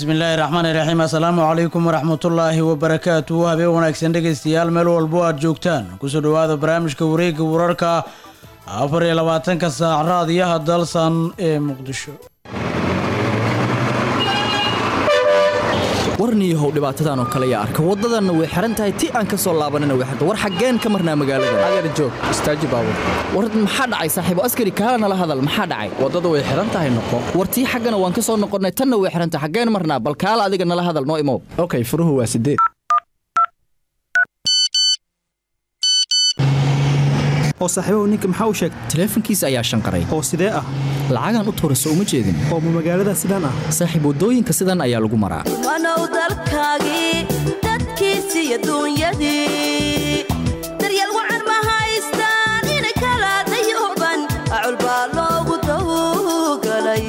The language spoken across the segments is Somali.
bismillaahi raxmaani raxiim assalaamu calaykum waraxmatullaahi wabarakaatu habeen wanaagsan dhegaystayaal meel walbo aad joogtaan kusoo dhowaada barnaamijka wareegga wararka afar iyo labaatanka saac raadiyaha dalsan ee muqdisho warniyahow dhibaatadan oo kale yaa arka waddadanna way xihan tahay ti aan ka soo laabanina way xirta war xaggeen ka marnaa magaalada adeer joog istaaji baabur war maxaa dhacay saaxiibo askari kaala nala hadal maxaa dhacay waddada way xihan tahay noqo war tii xaggana waan ka soo noqonnay tanna way xihan tahay xaggeen marnaa bal kaala adiga nala hadal noo imow okay furuhu waa sideed oo saaxiibahu ninka maxaa u sheegay taleefankiisa ayaa shanqaray oo sidee ah lacagaan u tuurayso uma jeedin oo ma magaalada sidaan ah saaxiib waddooyinka sidan ayaa lagu maraa wanow dalkaagii dadkiisi iyo duunyadii daryeel wacan ma haystaan inay kala dayuban acul baa loogu dawgalay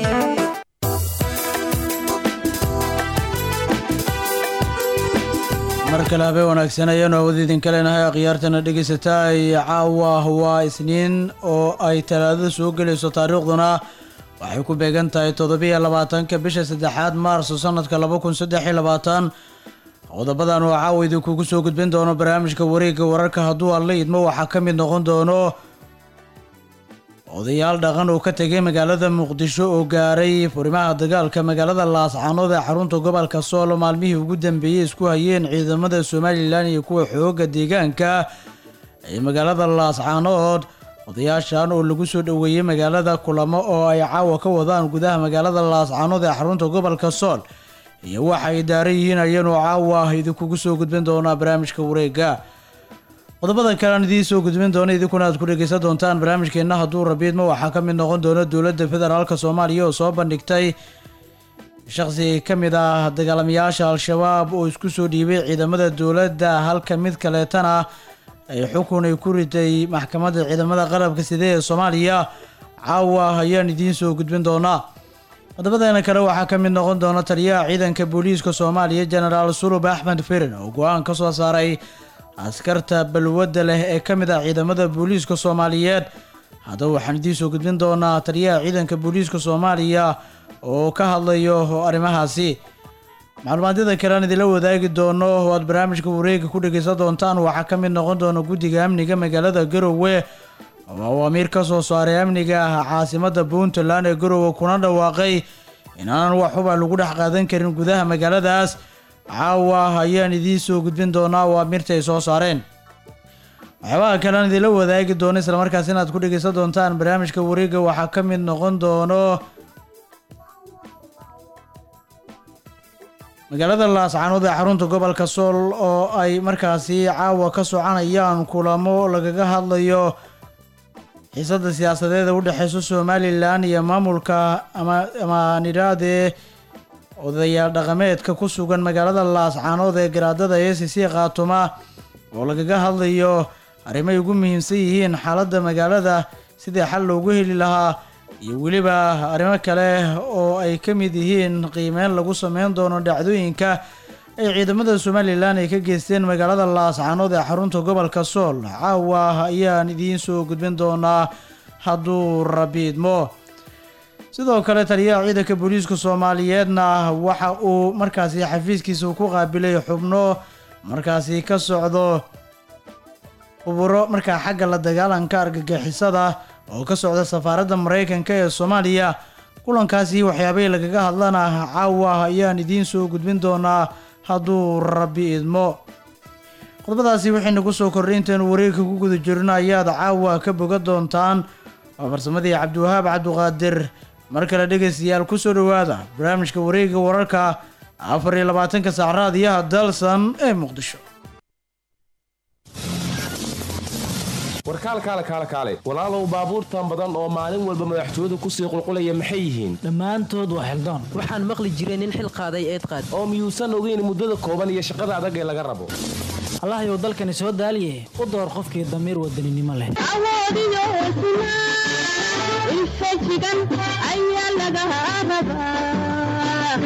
mar kale habeen wanaagsan ayaanu awood idinka leenahay akhyaartana dhegaysataa ay caawa waa isniin oo ay talaadada soo gelayso taariikhduna waxay ku beegan tahay toddobiyo labaatanka bisha saddexaad maarso sanadka laba kun saddex iyo labaatan qodobadan oo caawa idinkugu soo gudbin doono barnaamijka wareegga wararka hadduu alla idmo waxaa ka mid noqon doono odayaal dhaqan oo ka tegay magaalada muqdisho oo gaaray furimaha dagaalka magaalada laascaanood ee xarunta gobolka soolo maalmihii ugu dambeeyey isku hayeen ciidamada somalilan iyo kuwa xooga deegaanka ee magaalada laascaanood odayaashan oo lagu soo dhoweeyey magaalada kulamo oo ay caawa ka wadaan gudaha magaalada laascaanood ee xarunta gobolka sool iyo waxa ay daaran yihiin ayaanu caawa idinkugu soo gudbin doonaa barnaamijka wareega qodobada kale aan idiin soo gudbin doono idinkuna aad ku dhegaysan doontaan barnaamijkeenna hadduu rabiidmo waxaa ka mid noqon doona dowladda federaalk soomaaliya oo soo bandhigtay shaqsi ka mid ah dagaalamayaasha al-shabaab oo isku soo dhiibay ciidamada dowladda halka mid kaleetana ay xukun ay ku riday maxkamadda ciidamada qalabka side ee soomaaliya caawa ayaan idiin soo gudbin doonaa qodobadeena kale waxaa ka mid noqon doona taliyaha ciidanka booliiska soomaaliya jenaraal sulub axmed firin oo go-aan ka soo saaray askarta balwadda leh ee ka mid ah ciidamada booliiska soomaaliyeed haddaba waxaan idiin soo gudbin doonaa taliyaha ciidanka booliiska soomaaliya oo ka hadlayo arrimahaasi macluumaadyada kale aan idinla wadaagi doono oo aad barnaamijka wareega ku dhegaysan doontaan waxaa ka mid noqon doona guddiga amniga magaalada garowe oo awaamiir ka soo saaray amniga caasimada puntland ee garowe kuna dhawaaqay inaanan wax huba lagu dhex qaadan karin gudaha magaaladaas caawa ayaan idiin soo gudbin doonaa waa mirta ay soo saareen waxyaabaha kale aan idinla wadaagi doono islamarkaas inaad ku dhegaysan doontaan barnaamijka wareega waxaa ka mid noqon doono magaalada laascaanood ee xarunta gobolka sool oo ay markaasi caawa ka soconayaan kulamo lagaga hadlayo xiisada siyaasadeed ee u dhexeyso somalilan iyo maamulka ama nidhaadee odayaal dhaqameedka ku sugan magaalada laascaanood ee garaadada e c c khaatuma oo lagaga hadlayo arrimay ugu muhiimsan yihiin xaaladda magaalada sidii xal loogu heli lahaa iyo weliba arrimo kale oo ay ka mid yihiin qiimeyn lagu sameyn doono dhacdooyinka ay ciidamada somalilan ay ka geysteen magaalada laascaanood ee xarunta gobolka sool caawa ayaan idiin soo gudbin doonaa hadduu rabiidmo sidoo kale taliyaha ciidanka booliiska soomaaliyeedna waxa uu markaasi xafiiskiisa ku qaabilay xubno markaasi ka socdo khuburo markaa xagga la dagaalanka argagixisada oo ka socda safaaradda maraykanka ee soomaaliya kulankaasi waxyaabahii lagaga hadlana caawa ayaan idiin soo gudbin doonaa hadduu rabbi idmo qodobadaasi waxaynu ku soo kordhay intaynu wareegka ku guda jirno ayaad caawa ka boga doontaan waa farsamadii cabdiwahaab cabduqaadir mar kale dhegaystayaal ku soo dhowaada barnaamijka wareegga wararka afar iyo labaatanka saac raadiyaha dalsan ee muqdisho warkaalkaale kaale kaale walaalow baabuurtan badan oo maalin walba madaxtooyadu kusii qulqulaya maxay yihiin dhammaantood waa xildaan waxaan maqli jiray nin xil qaaday eed qaad oo miyuusan ogeyn muddada kooban iyo shaqada adag ee laga rabo allahayow dalkani soo daaliye u door qofkii damiir wadaninimo leh awoodiyo hesnaa infajigan ayaa laga rabaa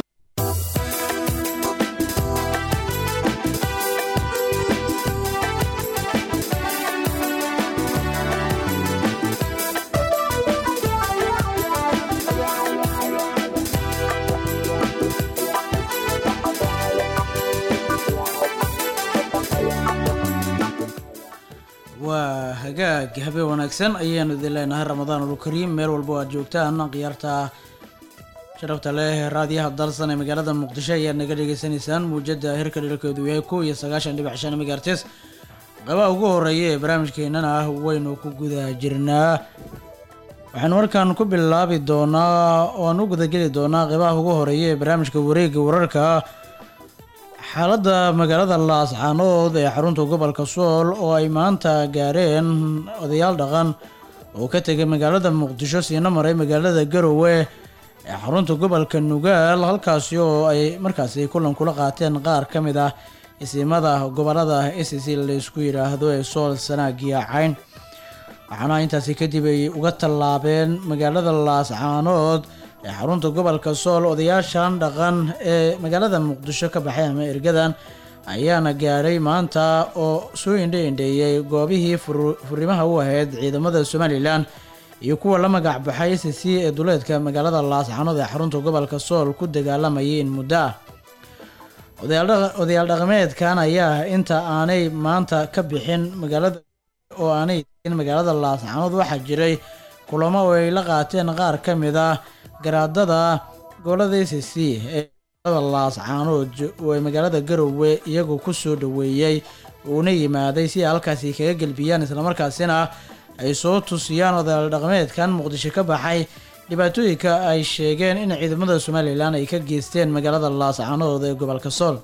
hagaag habeen wanaagsan ayaanu idin leenahay ramadaan ulkariim meel walba aad joogtaan khiyaarta sharafta leh raadiyaha dalsan ee magaalada muqdisho ayaad naga dhegeysanaysaan muujada hirka dhalkeedu yahay kow iyo sagaashan dhibic shan megaartes qabaha ugu horeeya ee barnaamijkeenana ah waynu ku guda jirnaa waxaanu markaan ku bilaabi doonaa oo aan u gudageli doonaa qeybaha ugu horeeya ee barnaamijka wareega wararka xaaladda magaalada laascaanood ee xarunta gobolka sool oo ay maanta gaareen odayaal dhaqan oo ka tegay magaalada muqdisho siina maray magaalada garowe ee xarunta gobolka nugaal halkaasi oo ay markaasi kulan kula qaateen qaar ka mid ah isimada gobolada s c laysku yidhaahdo ee sool sanaagiya cayn waxaana intaasi kadib ay uga tallaabeen magaalada laascaanood ee xarunta gobolka sool odayaashan dhaqan ee magaalada muqdisho ka baxay ama ergadan ayaana gaadhay maanta oo soo indhe indheeyey goobihii furimaha u ahayd ciidamada somalilan iyo kuwa la magac baxay s c ee duleedka magaalada laascaanood ee xarunta gobolka sool ku dagaalamayay in muddo ah odayaal dhaqameedkan ayaa inta aanay maanta ka bixin magaalada oo aanay tegin magaalada laascaanood waxaa jiray kulamo oo ay la qaateen qaar ka mid ah garaadada gobolada s c ee magaalada laascaanood oo ay magaalada garowe iyagoo ku soo dhoweeyey uuna yimaaday si ay halkaasi kaga gelbiyaan islamarkaasina ay soo tusiyaan odayaal dhaqameedkan muqdisho ka baxay dhibaatooyinka ay sheegeen in ciidamada somalilan ay ka geysteen magaalada laascaanood ee gobolka sool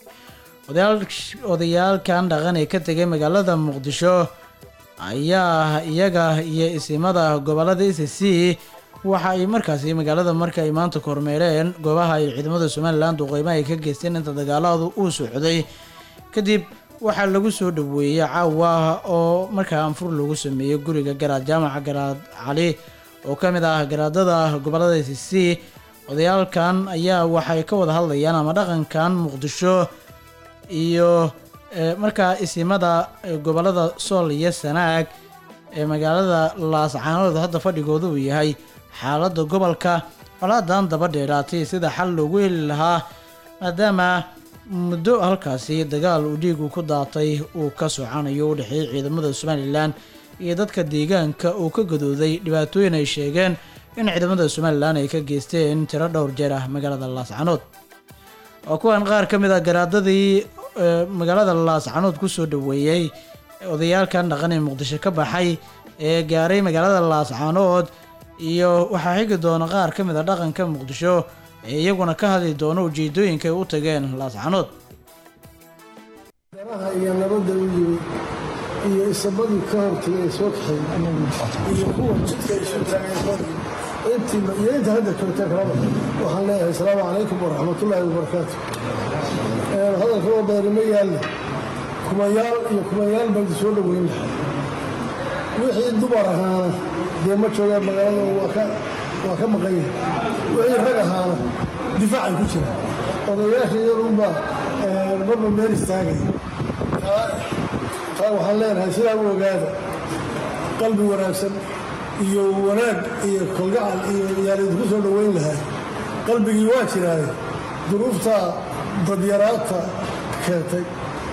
odayaalkan dhaqan ee ka tegay magaalada muqdisho ayaa iyaga iyo isimada gobolada s c waxa ay markaasi magaalada marka ay maanta kormeereen goobaha ay ciidamada somalilan duqeymaha ay ka geysteen inta dagaaladu uu socday kadib waxaa lagu soo dhaweeyey caawa oo markaa anfur lagu sameeyey guriga garaad jaamaca garaad cali oo ka mid ah garaadada gobolada s c odayaalkan ayaa waxay ka wada hadlayaan ama dhaqankan muqdisho iyo markaa isimada gobolada sool iyo sanaag ee magaalada laascaanood hadda fadhigooda uu yahay xaaladda gobolka colaadan daba dheeraatay sida xal loogu heli lahaa maadaama muddo halkaasi dagaal uu dhiigu ku daatay uu ka socanayo u dhexeeyay ciidamada somalilan iyo dadka deegaanka uu ka gadooday dhibaatooyin ay sheegeen in ciidamada somalilan ay ka geysteen tiro dhowr jeer ah magaalada laascaanood waa kuwan qaar ka mid ah garaadadii magaalada laascaanood kusoo dhaweeyey odayaalkan dhaqan ee muqdisho ka baxay ee gaaray magaalada laascaanood iyo waxaa xigi doona qaar ka mid a dhaqanka muqdisho ee iyaguna ka hadli doona ujeedooyinka ay u tageen laascaanood daraha iyo nabadda u yimi iyo isabadii ka hortay ee soo kaxay iyo kuwa jidka isu taageen intii iyo inta hadda joogta kalaba waxaan leeyahay asalaamu calaykum waraxmatullaahi wabarakaatu hadalka oo badani ma yaalle kumayaal iyo kumayaal baan soo dhoweyn lahaa wixii dumar ahaana dee ma joogeen magaalada waa ka waa ka maqan yahay wixii rag ahaana difaacay ku jira odayaasha iyadunbaa marba meel istaagaya taa waxaan leenahay sidaa u ogaada qalbi wanaagsan iyo wanaag iyo kalgacal iyo yaan idinku soo dhoweyn lahaa qalbigii waa jiraaye duruuftaa dadyaraadta keentay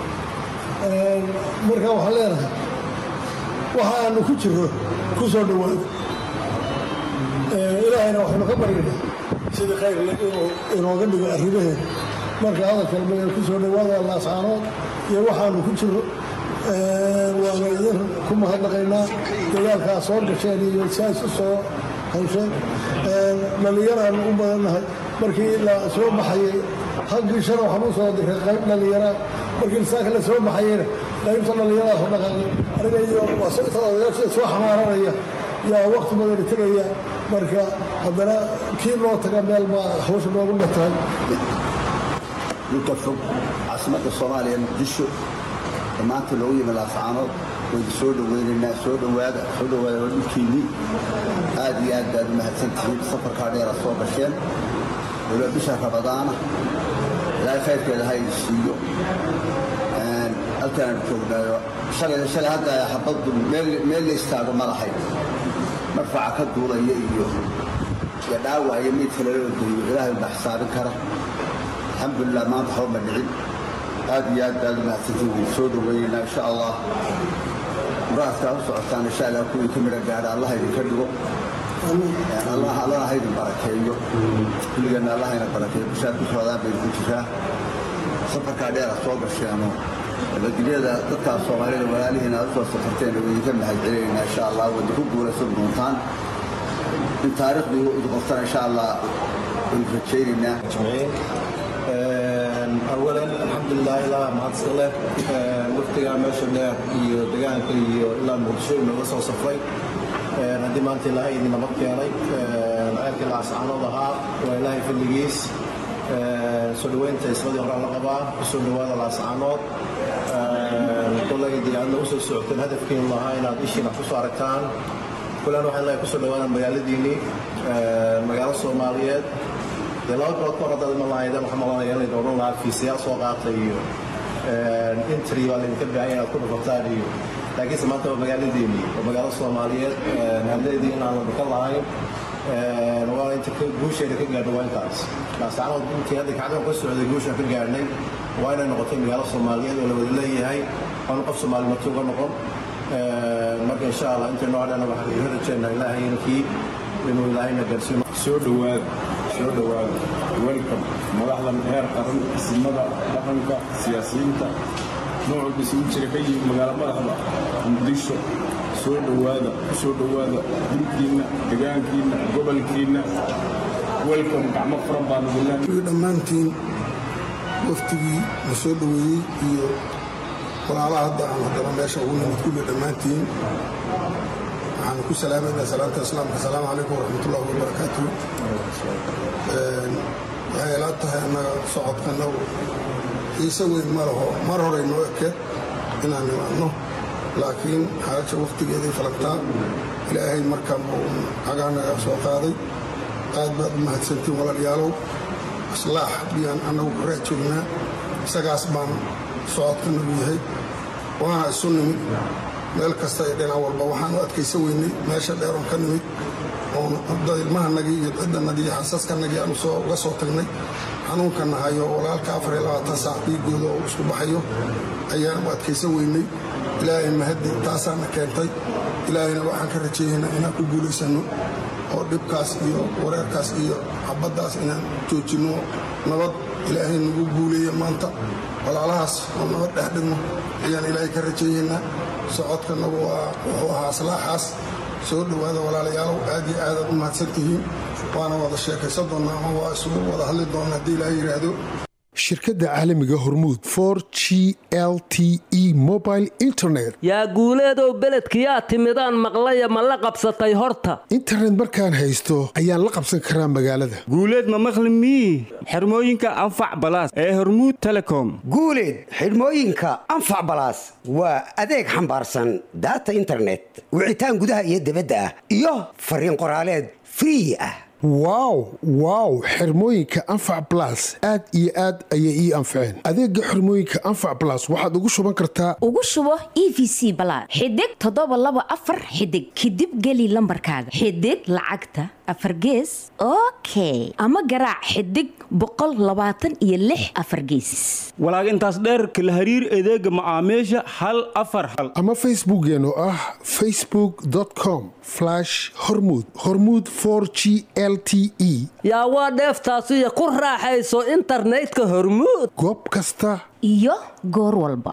markaa waxaan leenahay waxa aanu ku jirro ku soo dhowaado ilaahayna waxaynu ka baryana sidii khayrle inuu inooga dhigo arrimaheeda marka hadalkalma ku soo dhowaada laascaanood iyo waxaanu ku jirro waana idin ku mahadnaqaynaa dagaalkaa soo gasheen iyo saas u soo hawsheen dhallinyaraanu u badannahay markii la soo baxayay halkii shan waxaan u soo diray qayb dhallinyara markii saaka la soo baxayeyna qaybta dhallinyaradaa soo dhaqaaqay aniga iyo odayaasha soo xamaaranaya yaa waqti badani tegaya marka haddana kii loo taga meel baa hawsha noogu dhatahay dhulka fog caasimadda soomaaliya muqdisho maanta loogu yimi laascaanood waynu soo dhoweynaynaa soo dhowaada soo dhowaada waa dhulkiinnii aad iyo aad baad u mahadsan tihiin safarkaa dheera soo gasheen waliba bisha rabadaana ilaahay khayrkeeda ha idin siiyo halkaanu joognaayo shalay shalay hadda xabaddu meel la istaago madaxay marfaca ka duulaya iyo iyo dhaawac iyo miidka lala odayo ilaahay baa xisaabin kara alxamdulilah maanta waxba ma dhicin aad iyo aad baad u mahadsantiin waynu soo dhoweynaynaa insha allah muraadkaa u socotaan insha allah kuwii ka midha gaadha allah idinka dhigo allah allah ha idin barakeeyo kulligeenna allah ina barakeeyo bishaad ku socdaan baynu ku jiraa safarkaa dheer aad soo gasheeno nabadgelyada dadkaas soomaalida walaalihiina aad u soo safarteen oo idinka mahad celinaynaa insha allah wadda ku guulaysan doontaan in taariikhdu idin qortana insha allah waynu rajaynaynaa awalan alxamdulilah ilaa mahadsan leh waftigaa meesha dheer iyo degaanka iyo ilaa muqdisho inooga soo safray haddii maanta ilaahay idin nabad keenay ceelkii laascaanood ahaa waa ilaahay fadligiis soo dhoweynta isladii horaa la qabaa kusoo dhowaada laascaanood kolay dee aadna usoo socoteen hadafkiin lahaa inaad ishiina kusoo aragtaan kulan waxay leeyahay kusoo dhowaada magaaladiinnii magaalo soomaaliyeed dee laba bilood ka hor haddaad iman lahaydeen waxaa malanaya in laydin odhan lahaa fiisayaal soo qaatay iyo intri baa laydinka baahan inaad ku dhufataan iyo laakiinse maanta waa magaaladiinnii waa magaalo soomaaliyeed hadleedii inaan la dhukan lahayn waa inta guusheeda ka gaadho waa intaas laasacanood intii hadda kacdoon ka socday guushaan ka gaadhnay waa inay noqotay magaalo soomaaliyeed oo la wada leeyahay waanu qof soomaali marti uga noqon marka insha allah intaynu hadhana waxaan iga rajeynaa ilaahay inkii inuu ilaahayna gaarsiino soo dhowaada soo dhowaada welcome madaxdan heer qaran isimada dhaqanka siyaasiyiinta nooc walba isugu jira ka yimid magaalo madaxda muqdisho soo dhowaada soo dhowaada dhulkiinna degaankiinna gobolkiinna welcome gacmo furan baan idinleeyahay dhammaantiin waftigii la soo dhoweeyey iyo walaalaha hadda aan haddana meesha ugu nimid kulli dhammaantiin waxaan ku salaamaynaa salaanta islaamka asalaamu calaykum waraxmatullahi wabarakaatu waxay ila tahay annaga socodkanagu xiise weyn ma laho mar horey noo ekeed inaan nimaadno laakiin xaaja wakhtigeeday falagtaa ilaahay markaan buu cagaanaga soo qaaday aad baad u mahadsantiin walaalayaalow islaax biyaan annagu ku raa joognaa isagaas baan socodkanagu yahay waana isu nimid meel kasta iyo dhinac walba waxaan u adkaysa weynay meesha dheeroon ka nimid oon ilmahanagii iyo ciddanagii iyo xasaskanagii aan uga soo tagnay xanuunka nahayo walaalka afar iyo labaatan saac dhiigooda oo isku baxayo ayaan u adkaysa weynay ilaahay mahaddi taasaana keentay ilaahayna waxaan ka rajeeyaynaa inaan ku guulaysanno oo dhibkaas iyo wareerkaas iyo xabaddaas inaan joojinno nabad ilaahay nagu guuleeya maanta walaalahaas oo nabad dhex dhigno ayaan ilaahay ka rajeeyaynaa socodkanagu waa wuxuu ahaa aslaaxaas soo dhowaada walaalayaalow aad iyo aadaad u mahadsan tihiin waana wada sheekaysan doonnaa ama waa isugu wada hadli doonna haddii ilaahay yidhaahdo shirkadda caalamiga hormuud for g l t e mobile internet yaa guuleedow beledkiyaa timidaan maqlaya ma la qabsatay horta internet markaan haysto ayaan la qabsan karaa magaalada guuleed ma maqli mii xirmooyinka anfac balaas ee hormuud telecom guuleed xidhmooyinka anfac balaas waa adeeg xambaarsan daata internet wicitaan gudaha iyo dibadda ah iyo fariin qoraaleed free ah wow wow xirmooyinka anfac balas aad iyo aad ayay ii anfaceen adeega xirmooyinka anfac balas waxaad ugu shuban kartaa ugu shubo e v c balaad xidig toddoba laba afar xidig kadib geli lambarkaaga xidig lacagta afar gees okay ama garaac xidig boqol labaatan iyo lix afar gees walaag intaas dheerka la hariir adeega macaamiisha hal afar hal ama facebookeen oo ah facebook com hormud hormud g l t e yaa waa dheeftaasiyo ku raaxayso internetka hormuud goob kasta iyo goor walba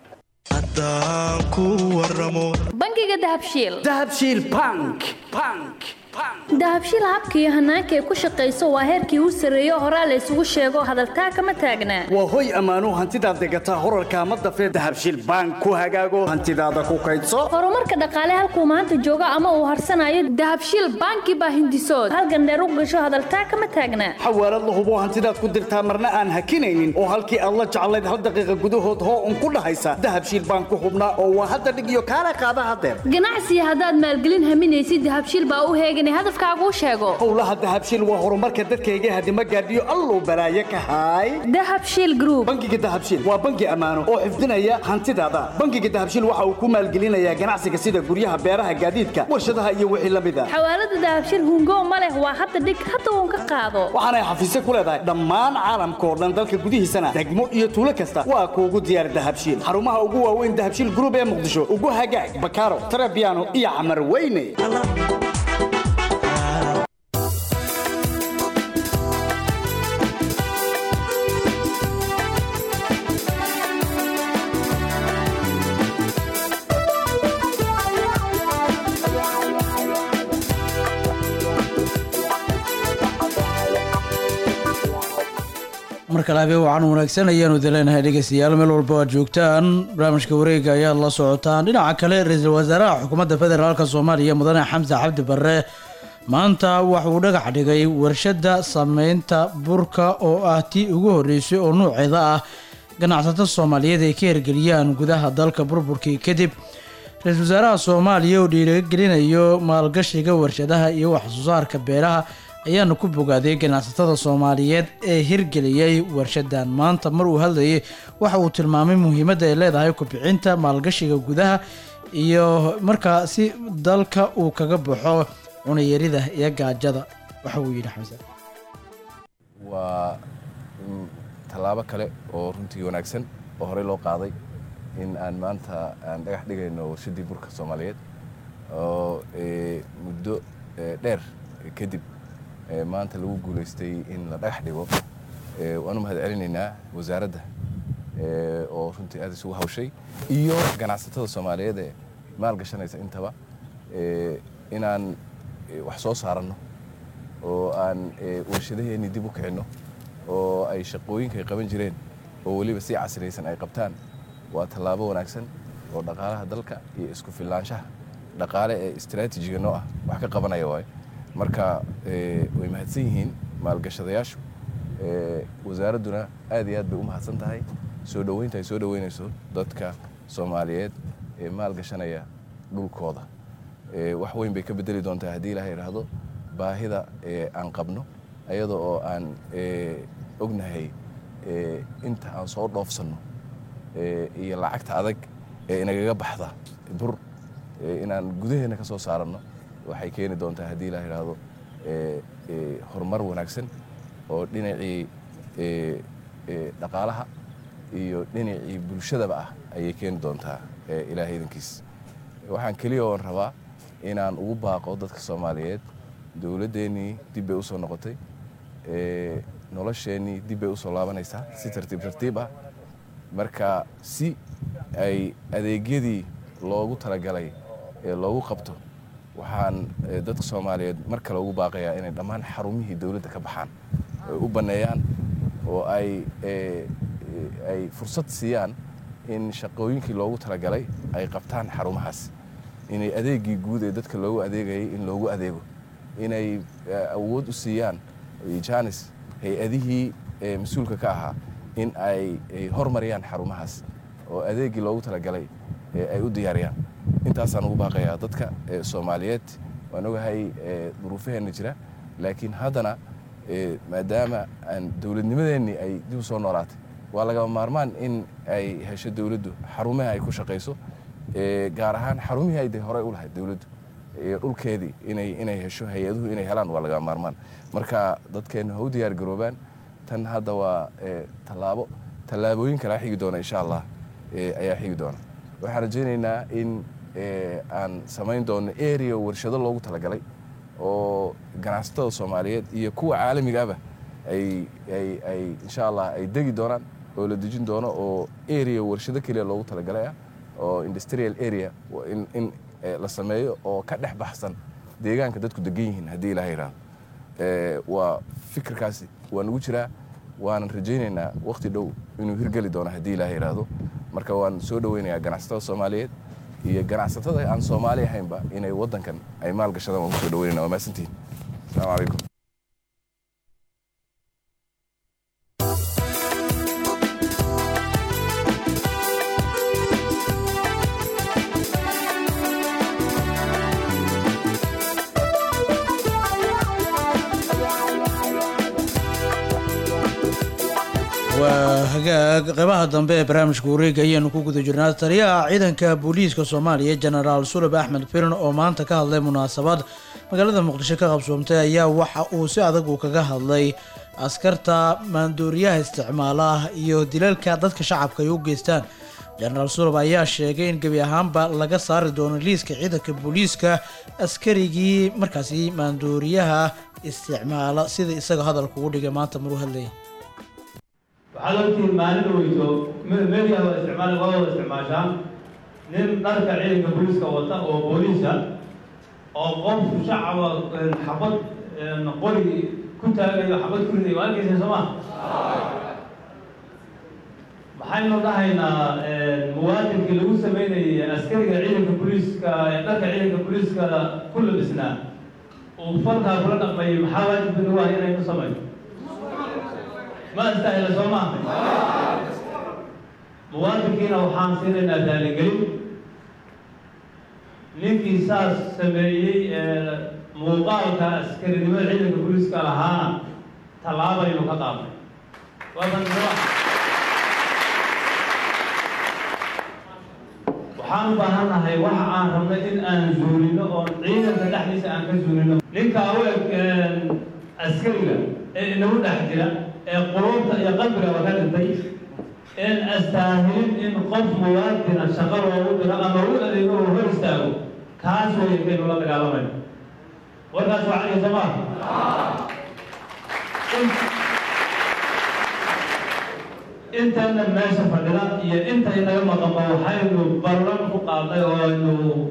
bangiga dahabshiil dahabshiil bank bank dahabshiil habka iyo hanaanka ay ku shaqayso waa heerkii u sarreeyo horaa la isugu sheego hadaltaa kama taagnaa waa hoy ammaanuu hantidaad degataa horarka ama dafee dahabshiil bank ku hagaago hantidaada ku kaydso horumarka dhaqaale halkuu maanta joogo ama uu harsanayo dahabshiil banki baa hindisood halgandheer u gasho hadaltaa kama taagnaa xawaalad la hubo hantidaad ku dirtaa marna aan hakinaynin oo halkii aad la jeclayd hal daqiiqa gudahood hoo un ku dhahaysa dahabshiil bank ku hubnaa oo waa hadda dhig iyo kaala qaada hadeer ganacsiga haddaad maalgelin haminaysid dahabshiil baa u heegan inay hadafkaaguu sheego howlaha dahabshiil waa horumarka dadkayga hadima gaadhiyo alluu balaaye ka haay dahabshiil group bangiga dahabshiil waa bangi ammaano oo xifdinaya hantidaada bangiga dahabshiil waxa uu ku maalgelinayaa ganacsiga sida guryaha beeraha gaadiidka warshadaha iyo wixii la mid a xawaalada dahabshiil hungo ma leh waa hadda dhig hadda uun ka qaado waxaanay xafiisyo ku leedahay dhammaan caalamka oo dhan dalka gudihiisana degmo iyo tuulo kasta waa kuugu diyaar dahabshiil xarumaha ugu waaweyn dahabshiil group ee muqdisho ugu hagaag bakaaro tarabiano iyo camar weyne mar kale habeen wacan wanaagsan ayaanu idinleenahay dhegeystayaal meel walba aad joogtaan barnaamijka wareega ayaad la socotaan dhinaca kale ra-iisul wasaaraha xukuumadda federaalk soomaaliya mudane xamse cabdi barre maanta waxauu dhagax dhigay warshadda sameynta burka oo ah tii ugu horreysay oo nuuceeda ah ganacsato soomaaliyeed ay ka hirgeliyaan gudaha dalka burburkii kadib ra-iisul wasaaraha soomaaliya oo dhiirigelinayo maalgashiga warshadaha iyo waxsoo saarka beeraha ayaana ku bogaaday ganacsatada soomaaliyeed ee hirgeliyey warshadan maanta mar uu hadlayay waxa uu tilmaamay muhiimadda ay leedahay kubcinta maalgashiga gudaha iyo markaa si dalka uu kaga baxo cunayarida iyo gaajada waxa uu yidhi xamse waa tallaabo kale oo runtii wanaagsan oo horey loo qaaday in aan maanta aan dhagax dhigayno warshaddii burka soomaaliyeed oo muddo dheer kadib maanta lagu guulaystay in la dhagax dhigo waanu mahad celinaynaa wasaaradda oo runtii aad isugu hawshay iyo ganacsatada soomaaliyeed ee maalgashanaysa intaba inaan wax soo saaranno oo aan warshadaheennii dib u kicinno oo ay shaqooyinka ay qaban jireen oo weliba si casriyaysan ay qabtaan waa tallaabo wanaagsan oo dhaqaalaha dalka iyo isku filaanshaha dhaqaale ee istaraatiijiga noo ah wax ka qabanaya waayo marka way mahadsan yihiin maalgashadayaashu wasaaradduna aad iyo aad bay u mahadsan tahay soo dhoweynta ay soo dhoweynayso dadka soomaaliyeed ee maalgashanaya dhulkooda wax weyn bay ka bedeli doontaa haddii ilaha idhaahdo baahida aan qabno ayada oo aan ognahay inta aan soo dhoofsanno iyo lacagta adag ee inagaga baxda bur inaan gudaheenna ka soo saaranno waxay keeni doontaa haddii la idhaahdo horumar wanaagsan oo dhinacii dhaqaalaha iyo dhinacii bulshadaba ah ayay keeni doontaa ilaahay idankiis waxaan keliya oon rabaa inaan ugu baaqo dadka soomaaliyeed dowladdeennii dib bay u soo noqotay nolosheennii dib bay u soo laabanaysaa si tartiib tartiib ah marka si ay adeegyadii loogu talagalay ee loogu qabto waxaan dadka soomaaliyeed mar kale ugu baaqayaa inay dhammaan xarumihii dowladda ka baxaan ay u banneeyaan oo ay ay fursad siiyaan in shaqooyinkii loogu talagalay ay qabtaan xarumahaas inay adeegii guud ee dadka loogu adeegayay in loogu adeego inay awood u siiyaan janis hay-adihii mas-uulka ka ahaa in ay hormariyaan xarumahaas oo adeegii loogu talagalay ay u diyaariyaan intaasaan ugu baaqayaa dadka soomaaliyeed waan ogahay duruufaheenna jira laakiin haddana maadaama aan dowladnimadeennii ay dib u soo noolaatay waa lagama maarmaan in ay hesho dowladdu xarumaha ay ku shaqayso gaar ahaan xarumihii ay de horey u lahayd dowladdu dhulkeedii inay inay hesho hay-aduhu inay helaan waa lagama maarmaan marka dadkeenna ha u diyaar garoobaan tan hadda waa tallaabo tallaabooyin kalaa xigi doona insha allah ayaa xigi doona waxaan rajaynaynaa in aan samayn doono area warshado loogu talagalay oo ganacsatada soomaaliyeed iyo kuwa caalamigaaba ay ay ay insha allah ay degi doonaan oo la dejin doono oo area warshado keliya loogu talagalay ah oo industrial area in in la sameeyo oo ka dhex baxsan deegaanka dadku degan yihiin haddii ilaha yidhaahdo waa fikirkaasi waa nagu jiraa waanan rajaynaynaa wakhti dhow inuu hirgeli doono haddii ilaha yidhaahdo marka waan soo dhoweynayaa ganacsatada soomaaliyeed iyo ganacsatada aan soomaali ahaynba inay waddankan ay maalgashadaan waan kusoo dhaweynayna waa mahadsantihin asalaamu calaykum waa hagaag qeybaha dambe ee barnaamijka wareega ayaanu ku guda jirnaa taliyaha ciidanka booliiska soomaaliya jenaraal sulab axmed firin oo maanta ka hadlay munaasabad magaalada muqdisho ka qabsoomtay ayaa waxa uu si adag uu kaga hadlay askarta maandooriyaha isticmaala iyo dilalka dadka shacabka ay u geystaan jenaraal sulab ayaa sheegay in gebi ahaanba laga saari doono liiska ciidanka booliiska askarigii markaasi maandooriyaha isticmaala sida isaga hadalka ugu dhigay maanta maruu hadlayay waxaad ogtihiin maalin weyto media waa isticmaal waa wada isticmaashaan nin dharka ciidanka booliiska wata oo booliisa oo qof shacaba xabad qori ku taagayo xabad ku ridayo waa arkaysa soo ma maxaynu dhahaynaa muwaadinkii lagu sameynayay askariga ciidanka booliiska ee dharka ciidanka booliiska ku labisnaa uu falkaa kula dhaqmayay maxaa waajib nagu ah inaynu samayno ma astahila soo maaha muwaadinkiina waxaan siinaynaa raaligelin ninkii saas sameeyey ee muuqaalka askarinimada ciidanka booliiska lahaana tallaabaynu ka qaadnay waadan waxaan u baahannahay waxa aan rabnay in aan zuulino oon ciidanka dhexdiisa aan ka zuulino ninka u eg askariga ee inagu dhex jira ee quluubta iyo qalbigaba ka dhintay een astaahilin in qof muwaadina shaqo loogu diro ama u adeego oo hor istaago kaas weeye kaynu la dagaalamayno warkaas waa caliga soo maa intayna meesha fadhida iyo inta inaga maqanba waxaynu ballan ku qaadnay oo aynu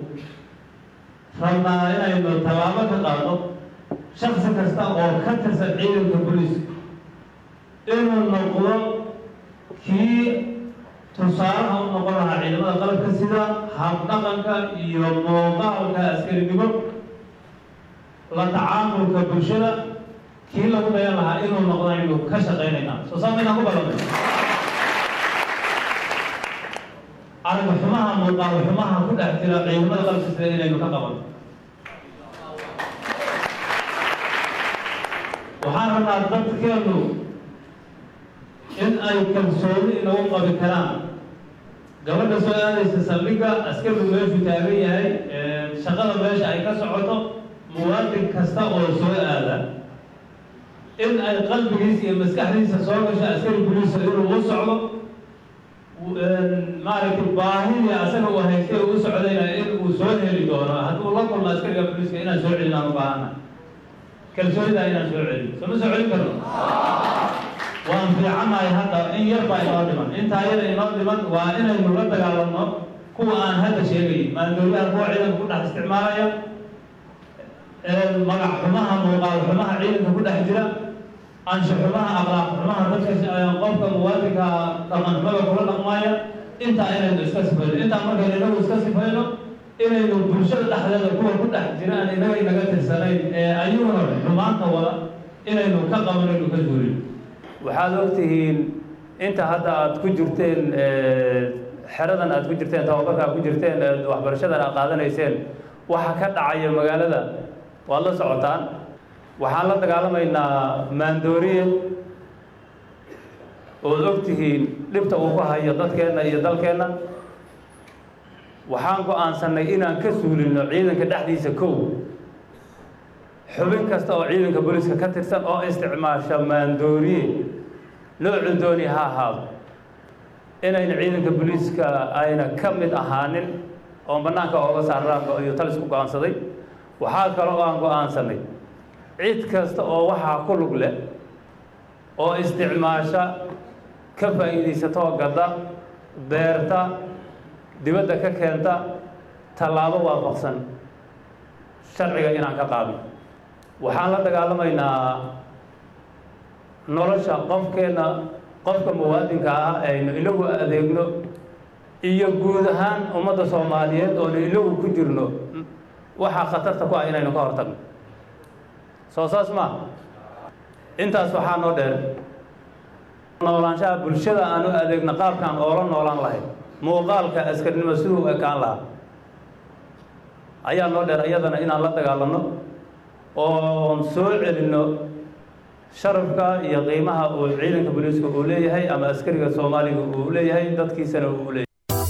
rabnaa inaynu tallaabo ka qaadno shaksi kasta oo ka tirsan ciidanka booliiska inuu noqdo kii tusaalaha u noqon lahaa ciidamada qalabka sida habdhaqanka iyo muuqaalka askarinimo la tacaamulka bulshada kii lagu dayan lahaa inuu noqdo aynu ka shaqaynaynaa soo saa maynaan ku ballamay arag xumaha muuqaal xumaha ku dhex jira ciidamada qalabka sida inaynu ka qabanno waxaan rabnaa dadkeenu in ay kalsooni inagu qabi karaan gabadha soo aadaysa saldhigga askarigu meeshuu taagan yahay shaqada meesha ay ka socoto muwaadin kasta oo soo aada in ay qalbigiisa iyo maskaxdiisa soo gasho askari buliisa inuu u socdo maaragtay baahidii asaga uu haystay uu u socdayna in uu soo heli doono hadduu la kulmo askariga buliiska inaan soo celinaan u baahana kalsoonidaa inaan soo celin soo ma soo celin karno waan fiicannahay hadda in yar baa inoo dhiman intaa yar inoo dhiman waa inaynu la dagaalamno kuwa aan hadda sheegay maandooriyaha kuwa ciidanka ku dhex isticmaalaya magac xumaha muuqaal xumaha ciidanka ku dhex jira ansha xumaha akhlaaq xumaha dadka qofka muwaadinka dhaqan xumada kula dhaqmaya intaa inaynu iska sifayno intaa markaynu inagu iska sifayno inaynu bulshada dhexdeeda kuwa ku dhex jira aan inaga inaga tirsanayn ee ayaguna xumaanta wada inaynu ka qabanaynu ka duulin waxaad ogtihiin inta hadda aad ku jirteen xeradan aad ku jirteen tababarka aad ku jirteen waxbarashadan aad qaadanayseen waxa ka dhacaya magaalada waad la socotaan waxaan la dagaalamaynaa maandooriye ood ogtihiin dhibta uu ku hayo dadkeenna iyo dalkeenna waxaan go-aansanay inaan ka suulino ciidanka dhexdiisa kow xubin kasta oo ciidanka booliiska ka tirsan oo isticmaasha maandooriye noocu dooni ha ahaado inayna ciidanka booliiska ayna ka mid ahaanin oo bannaanka ooga saaraan iyo talis ku go-aansaday waxaa kale oo aan go-aansanay cid kasta oo waxaa ku lug leh oo isticmaasha ka faa'iidaysatoo gadda beerta dibadda ka keenta tallaabo waafaqsan sharciga inaan ka qaadno waxaan la dagaalamaynaa nolosha qofkeenna qofka muwaadinka ah aynu ilagu adeegno iyo guud ahaan ummadda soomaaliyeed oonu ilagu ku jirno waxaa khatarta ku ah inaynu ka hortagno soo saas maa intaas waxaa noo dheer noolaanshaha bulshada aanu adeegno qaabkaan oola noolaan lahayn muuqaalka askarnimo siduu ekaan lahaa ayaa noo dheer iyadana inaan la dagaalanno oon soo celinno sharafka iyo qiimaha uu ciidanka booliiska uu leeyahay ama askariga soomaaliga uu leeyahay dadkiisana uu leeyahay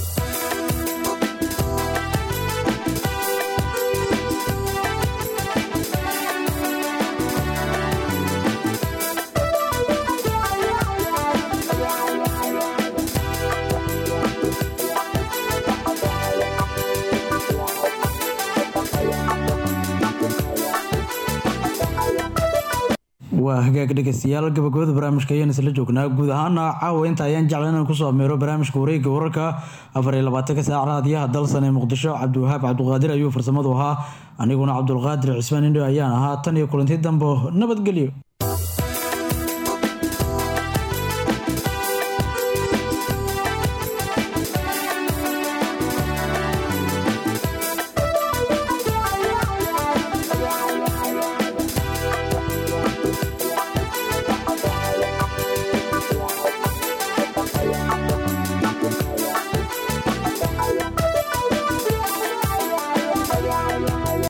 waa hagaag dhegeystayaal gabagabada barnaamijka ayaan isla joognaa guud ahaana caawa inta ayaan jecla inaan kusoo ameero barnaamijka wareegga wararka afar iyo labaatanka saac raadiyaha dalsan ee muqdisho cabdiwahaab cabduqaadir ayuu farsamadu ahaa aniguna cabdulqaadir cismaan indho ayaan ahaa tan iyo kulanti dambo nabadgelyo